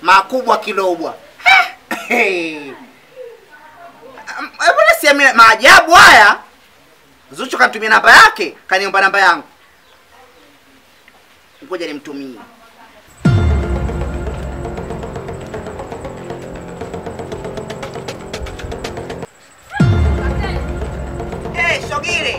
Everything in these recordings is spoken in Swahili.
makubwa kilobwa. Mbona siamini maajabu haya? Zuchu kanitumia namba yake, kaniomba namba yangu. Ngoja nimtumie. Hey, Shogile.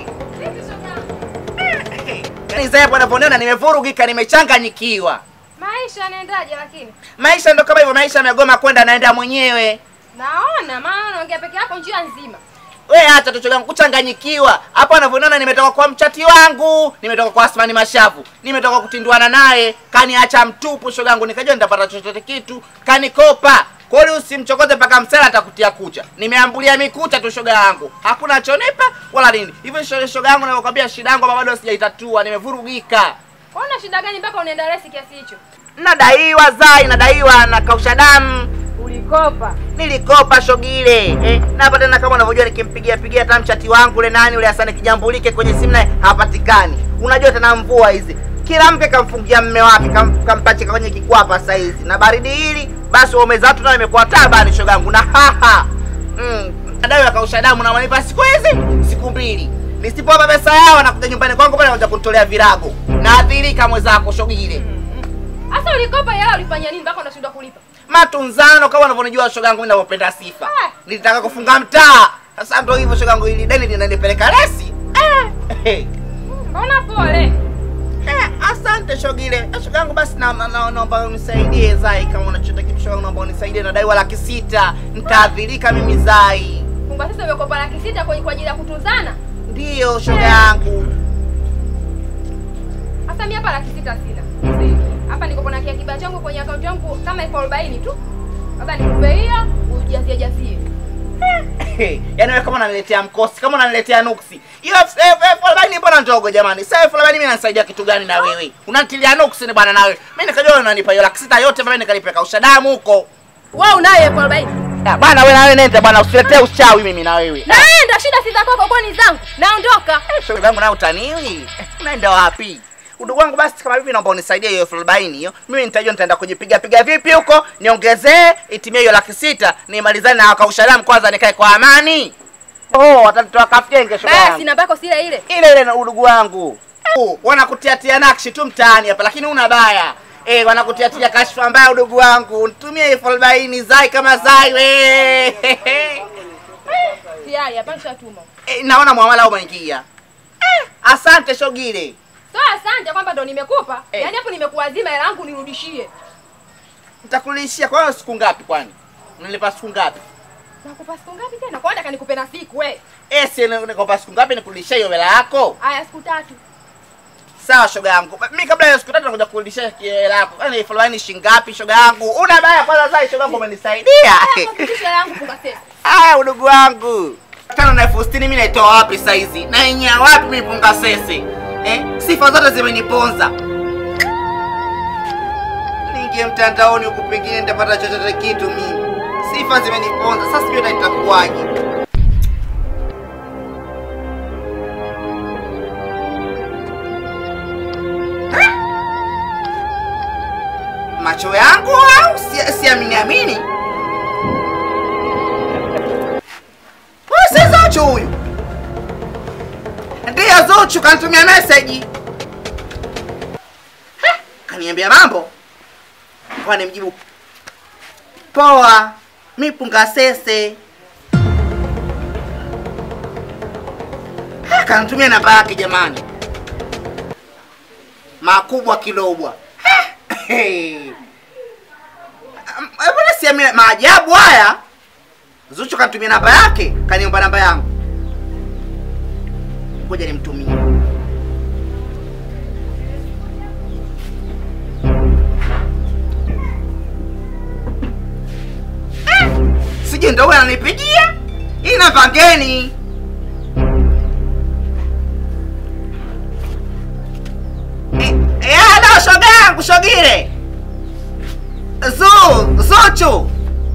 Yaani Zainabu anavyoniona nimevurugika, nimechanganyikiwa. Maisha yanaendaje lakini? Maisha ndo kama hivyo, maisha yamegoma kwenda, naenda mwenyewe. Naona maana unaongea peke yako njia nzima. We acha tu changu kuchanganyikiwa. Hapo anavyoniona nimetoka kwa mchati wangu, nimetoka kwa Asmani Mashavu, nimetoka kutinduana naye, kaniacha mtupu shogangu, nikajua nitapata chochote kitu, kanikopa. Kwa hiyo usimchokoze mpaka msela atakutia kucha. Nimeambulia mikucha tu shoga yangu. Hakuna chonipa wala nini. Hivyo shoga shoga yangu nakwambia shida yangu bado sijaitatua, nimevurugika. Una shida gani mpaka unaenda resi kiasi hicho? Nadaiwa zai, nadaiwa na kausha damu. Ulikopa. Nilikopa shogile eh, na hapa tena kama unavyojua nikimpigia pigia hata mchati wangu ule nani ule Hasani kijambulike kwenye simu naye hapatikani. Unajua tena mvua hizi, kila mke kamfungia mme wake kam, kampachika kwenye kikwapa saa hizi na baridi hili, basi waume zatu nayo imekuwa tabani shogangu na haha mm, nadai wakausha damu na wanipa siku hizi siku mbili nisipowapa pesa yao nakuja nyumbani kwangu pale nakuja kunitolea virago naadhirika mwenzako shogile Sasa ulikopa hela ulifanya nini mpaka unashindwa kulipa? matunzano kama unavyonijua shoga yangu mimi ninavyopenda sifa. Ah. Nilitaka kufunga mtaa. Sasa ndio hivyo shoga yangu ili deni linanipeleka resi. Eh. Mbona pole? Eh, asante shogile. Eh, Shoga yangu basi na na- na- naomba unisaidie Zai kama unachota kitu shoga yangu naomba unisaidie nadaiwa laki sita. Nitaadhirika mimi Zai. Kumbe sasa umekopa laki sita kwa kwa ajili ya kutunzana? Ndiyo shoga yangu. Sasa mimi hapa laki sita sina. Hapa niko na kiakiba changu kwenye akaunti yangu kama elfu arobaini tu. Sasa nikupe hiyo ujazie jazie. Yaani wewe kama unaniletea mkosi, kama unaniletea nuksi. Hiyo elfu elfu arobaini mbona ndogo jamani? Sasa elfu arobaini mimi nanisaidia kitu gani na wewe? Unanitilia nuksi ni bwana na wewe. Mimi nikajua unanipa hiyo laki sita yote mimi nikalipeka ushadamu huko. Wewe unayo elfu arobaini. Ya, bwana wewe na wewe nenda bwana usiletee uchawi mimi na wewe. Naenda shida si za kwako kwani zangu. Naondoka. Shoga yangu na utaniwi. Unaenda wapi? Udugu wangu basi kama hivi naomba unisaidie hiyo elfu arobaini hiyo. Mimi nitajua nitaenda kujipiga piga vipi huko, niongezee itimie hiyo laki sita, nimalizane na wakaushalam kwanza nikae kwa amani. Oh, watanitoa kafyenge shoga yangu. Basi namba yako si ile ile. ile ile na udugu wangu uh, wanakutiatia nakshi tu mtaani hapa lakini una baya eh, wanakutiatia kashfa mbaya udugu wangu nitumie elfu arobaini zai kama zai we Tayari hapa nishatuma. eh, naona mwamala umeingia eh, asante shogile So asante kwamba ndo nimekupa. Eh. Yaani hapo nimekuazima hela yangu nirudishie. nitakulishia kwa hiyo siku ngapi kwani unanipa siku ngapi Nakupa siku ngapi tena? Kwa nataka nikupe na siku we. eh, si nikopa siku ngapi nikurudishia hiyo hela yako Haya siku tatu. sawa shoga yangu mimi kabla ya siku tatu nakuja kurudishia hela yako yani elfu arobaini shilingi ngapi shoga yangu una baya kwanza zai shoga yangu umenisaidia Haya kurudisha hela yangu funga sasa. Aya, udugu wangu tano na elfu sitini mi naitoa wapi saizi? Nainyia wapi mi punga sese eh? Sifa zote zimeniponza. Niingie mtandaoni huku, pengine nitapata chochote kitu mimi. Sifa zimeniponza, sasa sijui hata itakuwaje. Eh? Macho yangu au si- siamini amini? Huyu si Zuchu huyu? Ndiyo Zuchu kanitumia meseji. Heh, Kaniambia mambo. Kwa nimjibu. Poa. Mi punga sese. Heh, Kanitumia namba yake jamani. Makubwa kilobwa. Heh. Am- Mbona siamini maajabu haya? Zuchu kanitumia namba yake, kaniomba namba yangu. Ngoja nimtumie. Eh, Sijui ndo huyo ananipigia? Hii namba ngeni. Eh, eh, halo shoga yangu Shogire. Zu, Zuchu.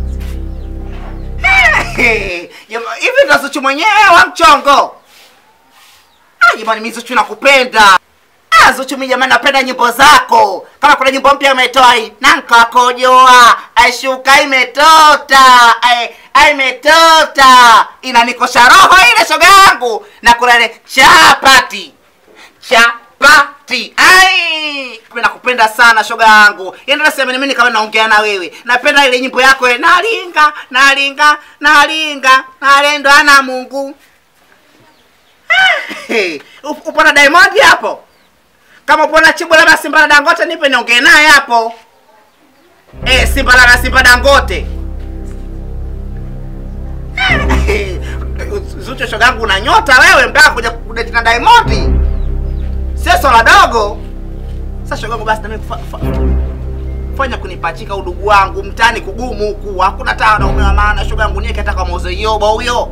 Hey, jama- hivi ndo Zuchu mwenyewe wa mchongo? Ah, jamani, mimi Zuchu nakupenda. Ah, Zuchu mimi jamani napenda nyimbo zako. Kama kuna nyimbo mpya umetoa hii, nanka kojoa, aishuka imetota, ai ai imetota. Inanikosha roho ile shoga yangu. Na kuna ile chapati. Chapati. Ai! Mimi nakupenda sana shoga yangu. Yaani nasema mimi kama naongea na wewe. Napenda ile nyimbo yako ile nalinga, nalinga, nalinga, nalendwa na Mungu. Hey, up- upo na Diamond hapo? Kama upo na Chibu labda Simba na Dangote nipe niongee naye hapo. Eh, Simba na Simba Dangote. Eh, Zuchu shoga yangu una nyota wewe mpaka kuja kudate na Diamond. Sio swala dogo. Sasa shoga yangu basi na mimi kufa- fa- fanya kunipachika udugu wangu mtani kugumu huku. Hakuna taa na ume wa maana shoga yangu nieke hata kama uze yoba huyo.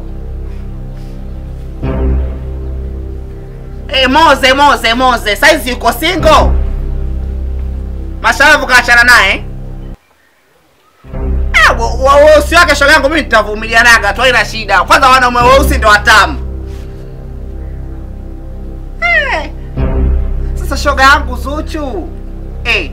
Eh, Moze Moze Moze, saizi yuko single. Masharafu kaachana naye. Eh, wa- wa- weusi wake shoga yangu mimi nitavumilianaga tu, haina shida. Kwanza wanaume weusi ndio watamu. Eh. Sasa shoga yangu Zuchu. Eh.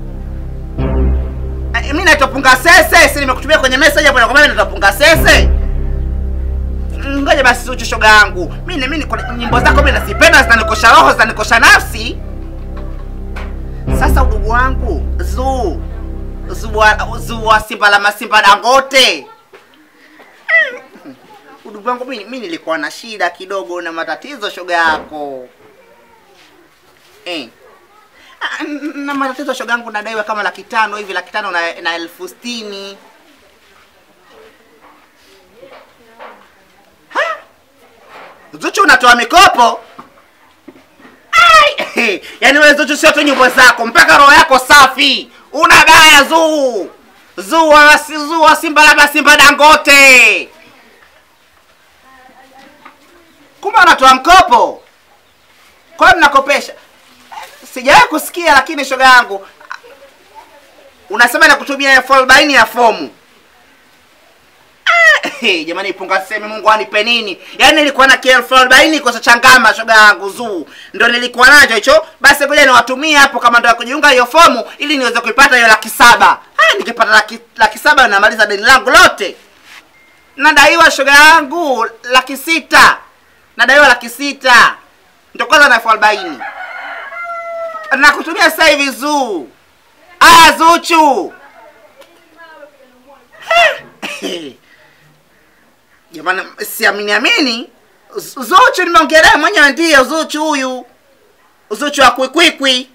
Eh, mimi naitwa Punga Sese, si nimekutumia kwenye message hapo nakwambia mimi naitwa Punga Sese. Ngoja basi Zuchu shoga yangu. Mimi mimi kuna nyimbo zako mimi nazipenda zinanikosha roho, zinanikosha nafsi. Sasa udugu wangu, Zu Zu wa- Zu wa Simba la Masimba Dangote. Mm. Udugu wangu mimi mimi nilikuwa na shida kidogo na matatizo shoga yako. Eh. Ah, n- Na matatizo shoga yangu nadaiwa kama laki tano hivi, laki tano na, na elfu sitini. Zuchu unatoa mikopo? Ai! Yaani wewe Zuchu sio tu nyimbo zako, mpaka roho yako safi. Una baya Zuu. Zuu wa Zuu wa Simba labda Simba Dangote. Kumbe unatoa mkopo? Kwa nini mnakopesha? Sijawahi kusikia lakini shoga yangu. Unasema na kutumia elfu arobaini ya fomu. Hey, jamani ipunga seme Mungu anipe nini? Yaani nilikuwa na kielfu arobaini kwa changama shoga yangu Zuu. Ndio nilikuwa nacho hicho. Basi ngoja niwatumie hapo kama ndio ya kujiunga hiyo fomu ili niweze kuipata hiyo laki saba. Ah, nikipata laki, laki saba namaliza deni langu lote. Nadaiwa shoga yangu laki sita. Nadaiwa laki sita. Ndio kwanza na elfu arobaini. Nakutumia sasa hivi Zuu. Aya Zuchu. Jamani, siamini amini. Z- Zuchu nimeongelea mwenyewe, ndiyo Zuchu huyu, Zuchu wa kwikwikwi.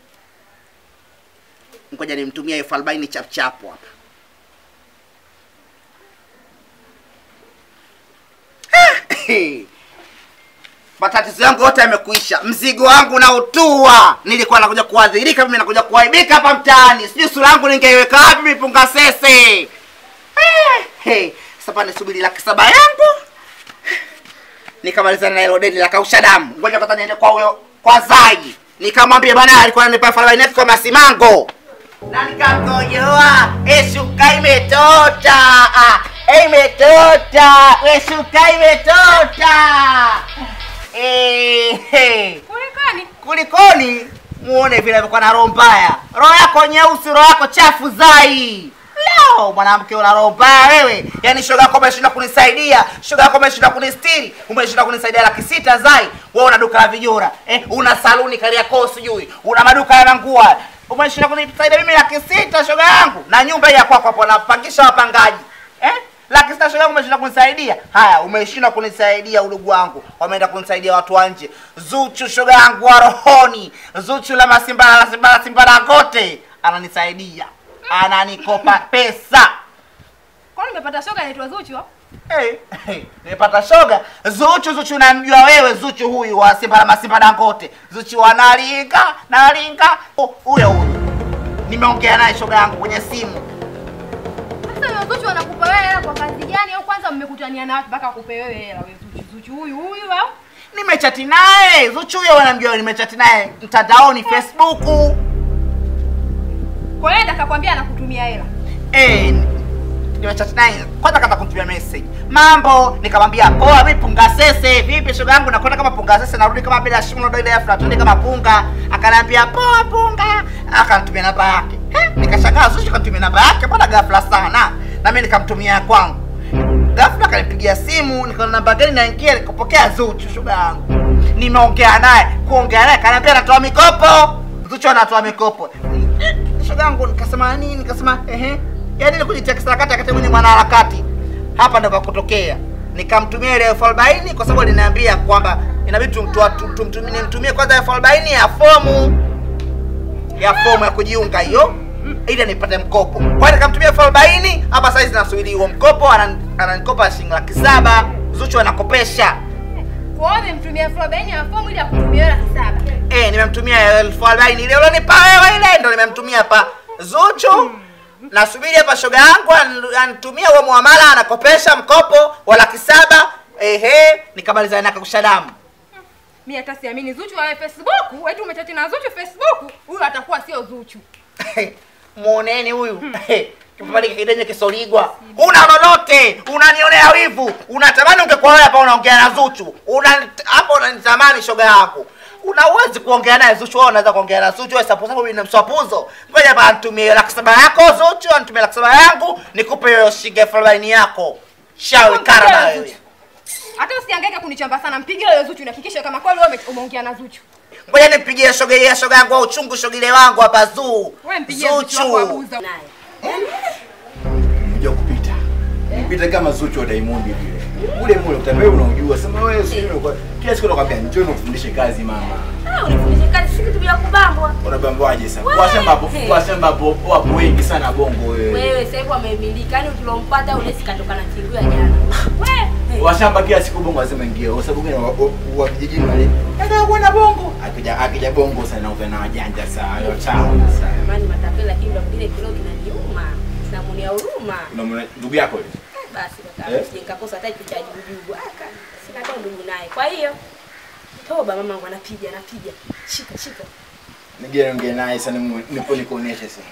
Ngoja nimtumie elfu arobaini chapchapu hapa. Matatizo yangu yote yamekuisha, mzigo wangu na utua. Nilikuwa nakuja kuadhirika mimi, nakuja kuaibika hapa mtaani, sijui sura yangu ningeiweka wapi mipunga sese. Eh, hey, sasa pa nisubiri laki saba yangu nikamalizana na hilo deni la kausha damu. Ngoja kwanza niende kwa huyo kwa Zai nikamwambia bana, alikuwa ananipa elfu arobaini kwa masimango na nikakojoa, eshuka imetota, ah, imetota, eshuka imetota. Eh, hey. Kulikani? Kulikoni? Muone vile alikuwa na roho mbaya, roho yako nyeusi, roho yako chafu Zai. Leo mwanamke una roho mbaya wewe, yaani shoga yako umeshinda kunisaidia, shoga yako umeshinda kunistiri, umeshinda kunisaidia laki sita Zai. Wewe una duka la vijora eh, una saluni Kariakoo, sijui una maduka ya manguo, umeshinda kunisaidia mimi laki sita shoga yangu, na nyumba hii ya kwako hapo napangisha wapangaji eh? laki sita shoga yangu umeshinda kunisaidia. Haya, umeshinda kunisaidia udugu wangu, wameenda kunisaidia watu wa nje. Zuchu shoga yangu wa rohoni, Zuchu la masimba la simba la simba Dangote ananisaidia, ananikopa pesa. Kwani umepata shoga inaitwa Zuchu? au? Hey, hey, nimepata shoga Zuchu. Zuchu namjua wewe, Zuchu huyu wa simba la masimba Dangote, Zuchu wa nalinga nalinga, Oh, huyo huyo nimeongea naye shoga yangu kwenye simu. Sasa huyo Zuchu anakupa wewe hela kwa kazi gani? Au kwanza mmekutania na wapi mpaka akupe wewe hela wewe Zuchu? Zuchu huyu huyu au? nimechati naye Zuchu huyo wanamjua, nimechati naye mtandaoni Facebook. Kwa hiyo akakwambia anakutumia hela. Eh, nimechat naye kwanza kata kumtumia message mambo nikamwambia poa vipi punga sese vipi shoga yangu nakwenda kama punga sese narudi kama bila shimo ndo ile afra tuende kama punga akaniambia poa punga akanitumia namba yake Eh, nikashangaa Zuchu kanitumia namba yake mbona ghafla sana na mimi nikamtumia ya kwangu ghafla akanipigia simu nikaona namba gani naingia nikapokea Zuchu shoga yangu nimeongea naye kuongea naye kaniambia anatoa mikopo Zuchu anatoa mikopo Eh, shoga yangu nikasema nini nikasema ehe yaani ni kujitia kisarakati akati mwenye mwanaharakati hapa ndo pakutokea nikamtumia ile elfu arobaini kwa sababu aliniambia kwamba inabidi tumtua- tum- tum- tum- nimtumie kwanza elfu arobaini ya fomu ya fomu ya kujiunga hiyo ili nipate mkopo kwa hiyo nikamtumia elfu arobaini hapa saizi nasubiri huo mkopo anan- ananikopa shilingi laki saba zuchu anakopesha Kwa hiyo umemtumia elfu arobaini ya fomu ili akutumia laki saba. Eh, nimemtumia elfu arobaini ile ulionipa wewe ile ndo nimemtumia hapa Zuchu. Nasubiri hapa shoga yangu an- anitumie huo muamala anakopesha mkopo wa laki saba. Ehe, nikamalizana na kakusha damu. Mimi hata siamini Zuchu wa Facebook, eti umechati na Zuchu Facebook, huyu atakuwa sio Zuchu. Muoneni huyu. Kipapali kidenye kisoligwa. Una lolote, unanionea wivu. Unatamani ungekuwa wewe hapa unaongea na Zuchu. Una hapo unanitamani shoga yako. Una uwezi kuongea naye Zuchu, wewe unaweza kuongea na Zuchu, wewe sapo sapo mimi mswapuzo. Ngoja hapa anitumie laki saba yako Zuchu, anitumie laki saba yangu, nikupe hiyo shilingi elfu arobaini yako. Shawi kara na wewe. Hata usihangaike kunichamba sana, mpigie huyo Zuchu na hakikisha kama kweli wewe ume- umeongea na Zuchu. Ngoja nipigie shoga ya shoga yangu au uchungu shogile wangu hapa Zuu. Wewe mpigie Zuchu wako abuza. Mja kupita. Mpita kama Zuchu wa Diamond vile. Ule mule utambie unaujua. Sema wewe sio kwa kila siku nakwambia njoo nikufundishe kazi mama. Ah, unifundishe kazi si kitu bila kubambwa. Unabambaje sasa? Wewe. Kwa shamba hapo, kwa shamba hapo wapo wengi sana bongo wewe. Wewe sasa hivi amemilika, yani tulompata ule sikatoka na tingu ya jana. Wewe. Washamba kila siku bongo lazima ingie. Kwa sababu gani wa- wa- wa vijijini wale? Nataka kuona bongo. Akija akija bongo sana na na wajanja sana. Yo chao sana. Jamani matapeli lakini ndo kile kilo kinaniuma. Namunia huruma. Unamwona ndugu yako yule? Basi kaka, Eh? sije nikakosa hata kitu cha jujugu. Aka, sina hata ndugu naye. Kwa hiyo toba mamangu anapiga, anapiga. Shika, shika. Nigere ongea naye sana nipo nikuoneshe sasa.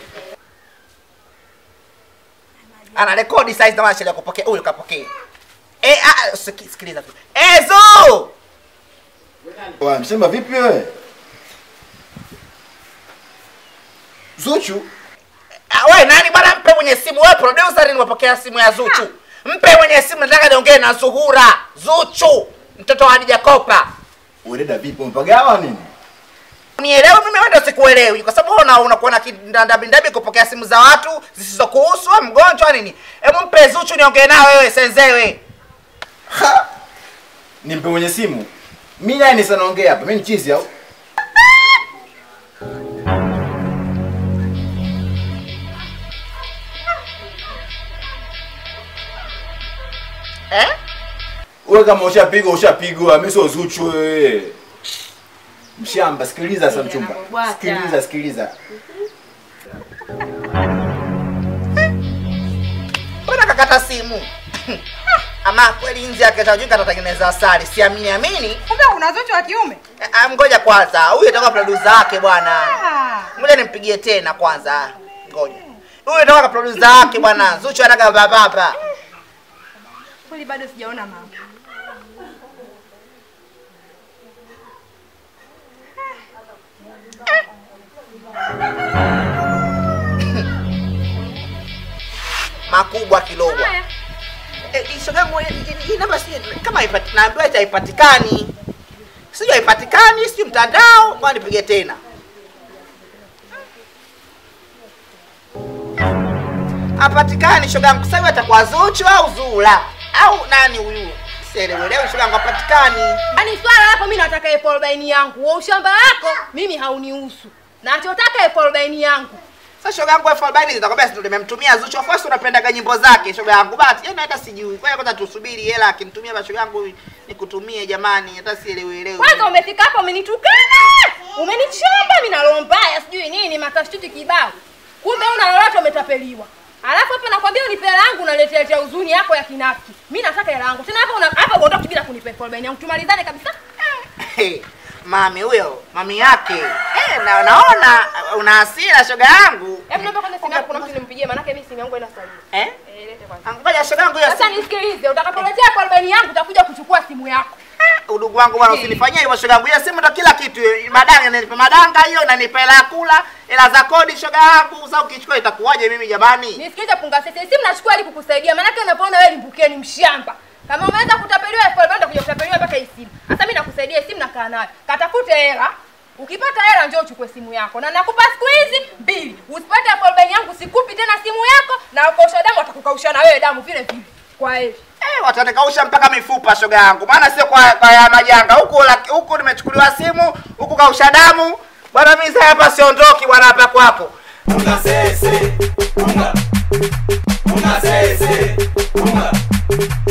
Ana rekodi size na mashale kupokea. Huyu kapokea. Eh, ah, siki- sikiliza tu. Eh, Zuu! Wa msema vipi wewe? Zuchu Ah, wewe nani bwana mpe mwenye simu wewe producer nimepokea simu ya Zuchu. Mpe mwenye simu nataka niongee na Zuhura. Zuchu, mtoto wa Hadija Kopa. Udada vipi mpagawa nini? Unielewe mimi wewe ndio sikuelewi kwa sababu una unakuwa na kindandabindabi kupokea simu za watu zisizokuhusu wewe mgonjwa nini? Hebu mpe Zuchu niongee nawe wewe senzewe. Ha! Nimpe mwenye simu. Mimi nani sana ongea hapa? Mimi ni chizi au? Eh? Wewe kama ushapigwa ushapigwa, mimi sio Zuchu wewe. Mshamba, sikiliza sasa mchumba. Anabwata. Sikiliza, sikiliza. Mbona kakata simu? Ama kweli nzi yake tajika atatengeneza asali. Siamini amini. Kumbe una Zuchu wa kiume? Eh, ah, Ngoja kwanza. Huyu atakuwa producer wake bwana. Ah. Ngoja nimpigie tena kwanza. Ngoja. Huyu atakuwa producer wake bwana. Zuchu anaga baba. Kweli bado sijaona mama. Makubwa kilogwa. Haya. Eh, shoga yangu hii- hii- hii namba si kama haipati- naambiwa ita haipatikani. Sijui haipatikani, sijui mtandao, ngoja nipige tena. Hapatikani shoga yangu. Sasa hivi atakuwa Zuchu au Zula au nani huyu? Sielewelewi shoga yangu hapatikani. Yaani swala hapo mimi nataka elfu arobaini yangu. Wa ushamba wako mimi haunihusu. Nachotaka elfu arobaini yangu. Sasa shoga yangu elfu arobaini zitakwambia si ndo nimemtumia Zuchu. Of course unapendaga nyimbo zake shoga yangu. But yeye hata sijui. Kwa hiyo kwanza tusubiri hela akinitumia basi shoga yangu nikutumie jamani. Hata sielewelewi. Kwanza umefika hapo umenitukana. Umenichamba mimi na roho mbaya sijui nini matashtuti kibao. Kumbe una lolote umetapeliwa. Alafu hapa nakwambia unipe hela yangu unaletea letea huzuni yako ya kinafiki. Mimi nataka hela yangu. Tena hapa una hapa uondoke bila kunipa elfu arobaini yangu. Tumalizane kabisa. Hey, mami huyo mami yake eh, na naona una hasira shoga yangu Hebu naomba kwanza simu yako kuna mtu nimpigie maana yake mimi simu yangu haina salio. eh? Eh, kwanza. Ngoja shoga yangu hiyo Sasa nisikilize, utakapoletea elfu arobaini yangu utakuja kuchukua simu yako. udugu wangu bwana, usinifanyie hivyo shoga yangu. Hiyo simu ndo kila kitu. Madanga inanipa madanga hiyo, inanipa hela ya kula, hela za kodi shoga yangu. Sasa ukichukua itakuwaje mimi jamani? Nisikilize punga sasa. Simu nachukua ili kukusaidia. Maana yake unapoona wewe limbukie ni mshamba. Kama umeweza kutapeliwa elfu arobaini utakuja kutapeliwa mpaka hii simu. Sasa mimi nakusaidia simu nakaa nayo. Katafute hela. Ukipata hela njoo uchukue simu yako. Na nakupa siku hizi mbili. Usipate elfu arobaini yangu sikupi tena simu yako na ukausha damu atakukausha na wewe damu vile vile. Kwa hiyo Eh, watanikausha mpaka mifupa shoga yangu, maana sio kwa, kwa ya majanga huku laki- huku nimechukuliwa simu huku kausha damu bwana. Mimi sasa hapa siondoki bwana, hapa kwako Unga sese, unga. Unga sese, unga.